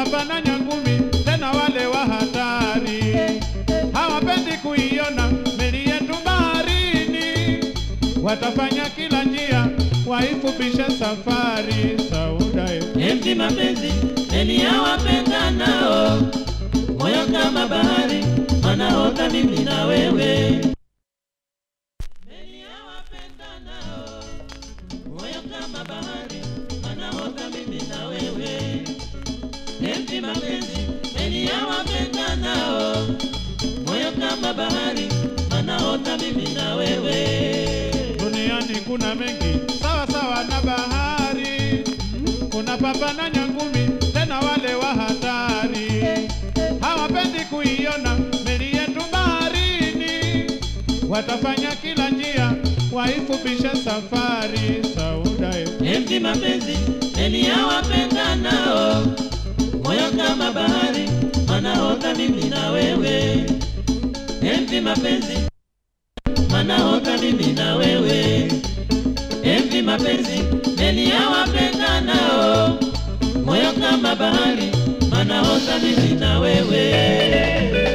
papa na nyangumi, tena wale wa hatari hawapendi kuiona meli yetu baharini, watafanya kila njia waifupishe safari. Sauda eh. Enzi mapenzi meli ya wapendanao, moyo kama bahari, wanaota mimi na wewe. Meli ya wapendanao, moyo kama bahari, wanaota mimi na wewe. Enzi mapenzi meli ya wapendanao, moyo kama bahari, wanaota mimi na wewe. Duniani kuna mengi sawa sawa na bahari, kuna papa na nyangumi, tena wale wa hatari hawapendi kuiona meli yetu baharini, watafanya kila njia waifupishe safari. Sauda eh. Enzi mapenzi meli ya wapendanao, moyo kama bahari, wanaota mimi na wewe. Enzi mapenzi wanaota mimi na wewe. Enzi mapenzi meli ya wapendanao, moyo kama bahari, wanaota mimi na wewe.